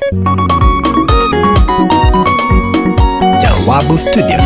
Jawabu Studios.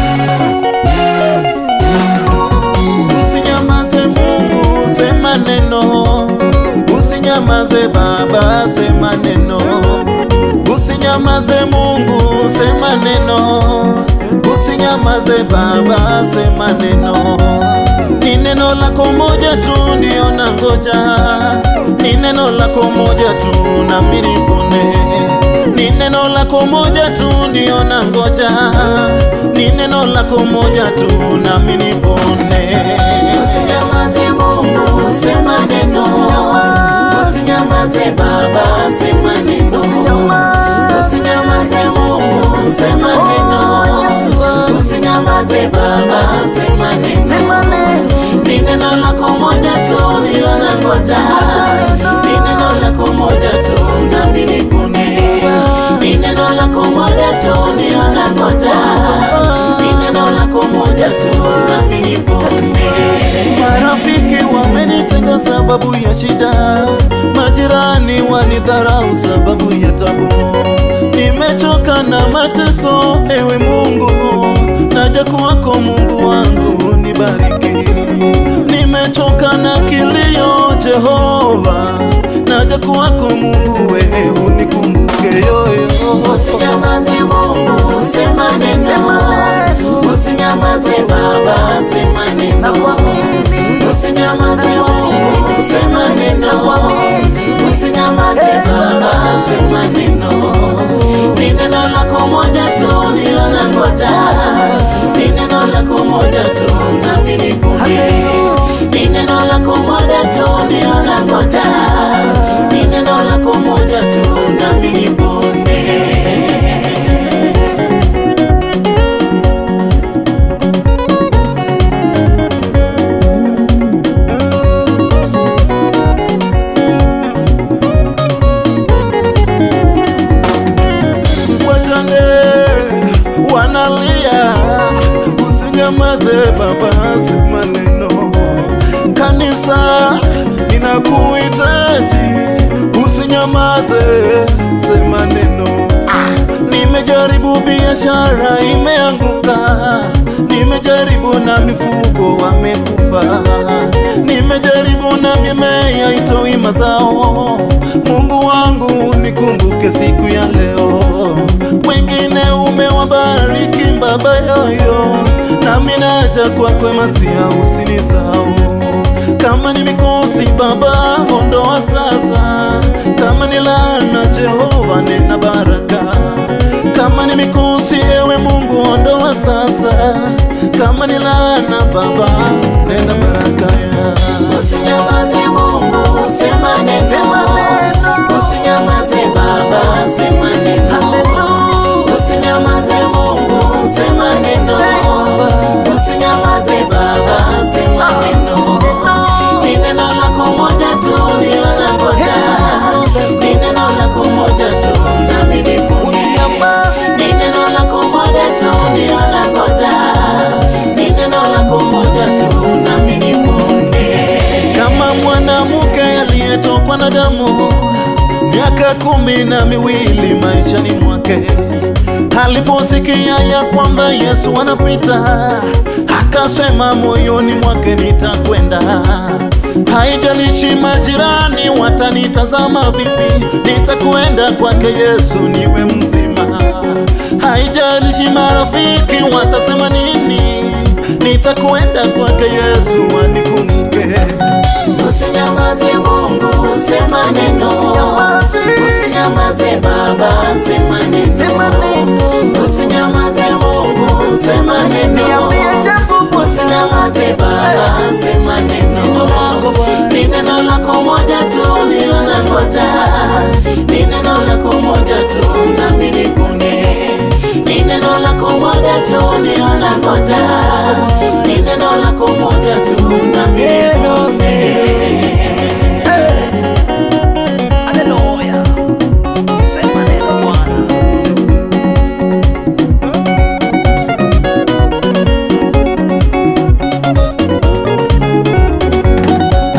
Usinyamaze Mungu, sema neno. Usinyamaze Baba, sema neno. Usinyamaze Mungu, sema neno. Usinyamaze Baba, sema neno. Ni neno lako moja tu ndio nangoja, ni neno lako moja tu nami nipone, ni neno lako moja tu ndio nangoja, ni neno lako moja tu nami nipone. Usinyamaze Mungu, sema neno. Usinyamaze Baba, sema neno. Usinyamaze Mungu, sema neno. Usinyamaze Baba, sema neno. Ni neno lako moja tu ndio nangoja, ni neno lako moja tu nami nipone, ni neno lako moja tu ndio nangoja, ni neno lako moja tu nami nipone. Marafiki wamenitenga sababu ya shida, majirani wanidharau sababu ya tabu. Nimechoka na mateso, ewe Mungu, naja kwako Mungu wangu, nibariki. Nimechoka na kilio, Jehova, naja kwako Mungu, wewe unikumbuke yoyo. Usinyamaze Mungu, sema neno. Usinyamaze Baba, sema neno. Usinyamaze Mungu, sema neno. Usinyamaze Baba, sema neno. Ni neno lako moja tu ndio nangoja, ni neno lako moja tu nami nipone, ni neno lako moja tu ndio nangoja, ni neno lako moja tu nami nipone. wajane wanalia, usinyamaze Baba, sema neno. Kanisa inakuhitaji, usinyamaze, sema neno. Nimejaribu biashara imeanguka, nimejaribu na mifugo wamekufa, nimejaribu na mimea itoi mazao. Mungu wangu nikumbuke siku ya leo, wengine umewabariki Baba yoyo, nami naja kwako Masia, usinisahau kama ni mikosi Baba, ondoa sasa. Kama ni laana Jehova, nena baraka. Kama ni mikosi ewe Mungu, ondoa sasa. Kama ni laana Baba, nena baraka ya. Usinyamaze Mungu, sema neno. Usinyamaze Baba, sema neno. Usinyamaze Mungu, sema neno. Usinyamaze Baba, sema neno. Ni neno lako moja tu ndio nangoja, ni neno lako moja tu nami nipone. Ni neno lako moja tu ndio nangoja, ni neno lako moja tu nami nipone. Kama mwanamke aliyetokwa na damu miaka kumi na miwili maishani mwake aliposikia ya kwamba Yesu anapita, akasema moyoni mwake, nitakwenda. Haijalishi majirani watanitazama vipi, nitakwenda kwake Yesu niwe mzima. Haijalishi marafiki watasema nini, nitakwenda kwake Yesu anikumbuke. Usinyamaze Mungu, sema neno. Usinyamaze Baba, sema neno. Usinyamaze Mungu, sema neno. Usinyamaze Baba, sema neno. Ni neno lako moja tu ndio nangoja, ni neno lako moja tu nami nipone. Ni neno lako moja tu ndio nangoja, ni neno lako moja tu nami nipone. Haleluya. Sema neno Bwana.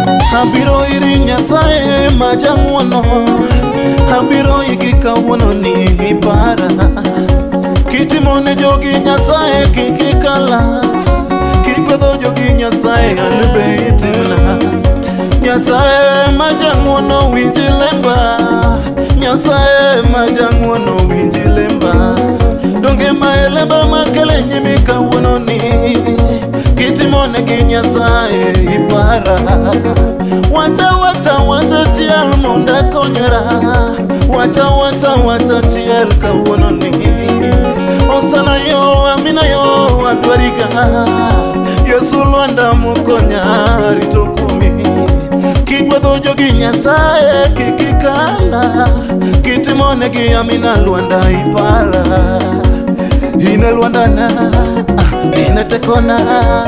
Abiro iri Nyasaye ma jang'wono Abiro igi kawuono ni ipara kitimone jogi nyasaye kikikala kigwedho jogi nyasaye alibeitimna nyasaye majang'wono winji lemba nyasaye majang'wono winji lemba donge mae lemba makele nyimi kawuononi kitimone gi nyasaye ipara wata wata wata tiel monda konyra wata wata wata tiel kawuononi osana yo amina yo adwariga yesu lwanda mukonya rito kumi kigwedho jogi nyasaye kikikala kitimonegi amina lwanda ipara ine lwandana ah, ine tekona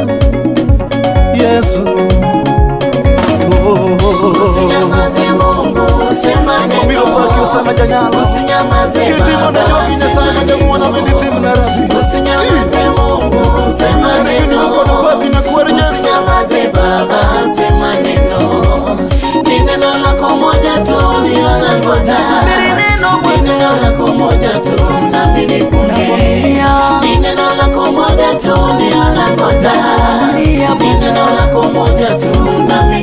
yesu oh, oh, oh, oh. Usinyamaze Mungu, sema Obiro paki neno. osama janyalo Usinyamaze kitimone Baba, jogi nyasaye sema majang'wono neno. winditim na rabi Usinyamaze Mungu, sema Negi neno. nikono kwaki na kwari Yesu. Usinyamaze Baba, sema neno. Ni neno lako moja tu ndio nangoja. Ni neno lako moja tu nami nipunge. Ni neno lako moja tu ndio nangoja. Ni neno lako moja tu nami